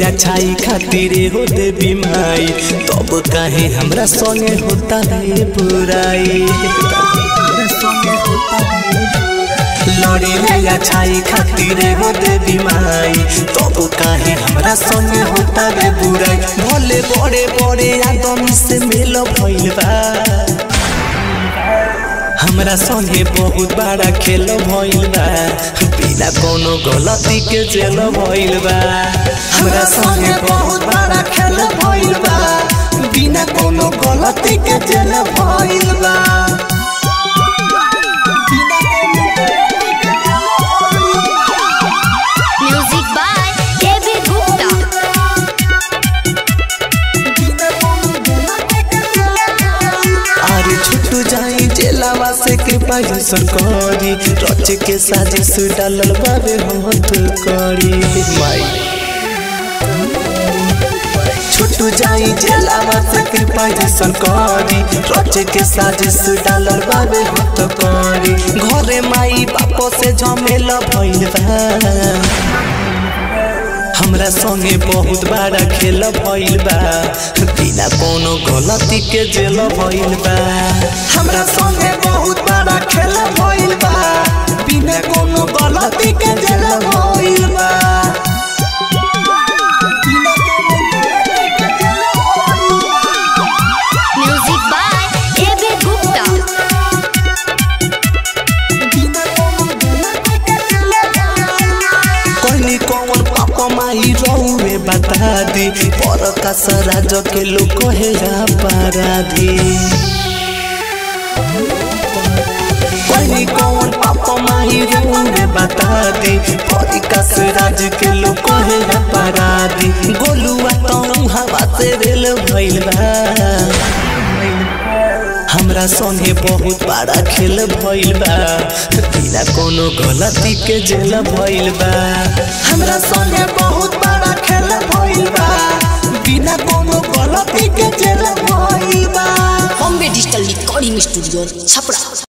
अच्छाई खातिर हो देवी माई तब काहे हमरा संगे होता रे बुराई लड़ी ले अच्छाई खातिर हो देवी माई तब काहे हमरा संगे होता रे बुराई भले बड़े बड़े आदम से मिल भइल बा हमरा संगे बहुत बड़ा खेल भइल बा बिना कोनो गलती के जेल भइल बा हमरा संगे बहुत बड़ा खेल भइल बा बिना कोनो गलती के जेल भइल बा Music by David Gupta. अरे छुट्टू जाई जेलावा से कृपा जैसन करी रच के साजिश डालल बाबे हाथ करी माई छुट्टू जाई जेलावा से कृपा जैसन करी रच के साजिश डालल बाबे हाथ करी घरे माई बाप से झमेला भइल बा हमरा संगे बहुत बड़ा खेल भइल बा बिना कोनो गलती के जेल भइल बा हमरा संगे बहुत बड़ा खेल भइल बा बिना कोनो गलती के जेल भइल बा Music by David Gupta. कहली कौन पापा माई रहुए बता दी पर का सराज के लोग कहे अपराधी कहली कौन पापा माई रहुए बता दी पर का सराज के लोग कहे अपराधी गोलुआ तो हवा से रेल भइल बा हमरा संगे बहुत बड़ा खेल भइल बा बिना कोनो गलती के जेल भइल बा हमरा संगे बहुत बड़ा खेल भइल बा बिना कोनो गलती के जेल भइल बा Bombay digital recording studio Chhapra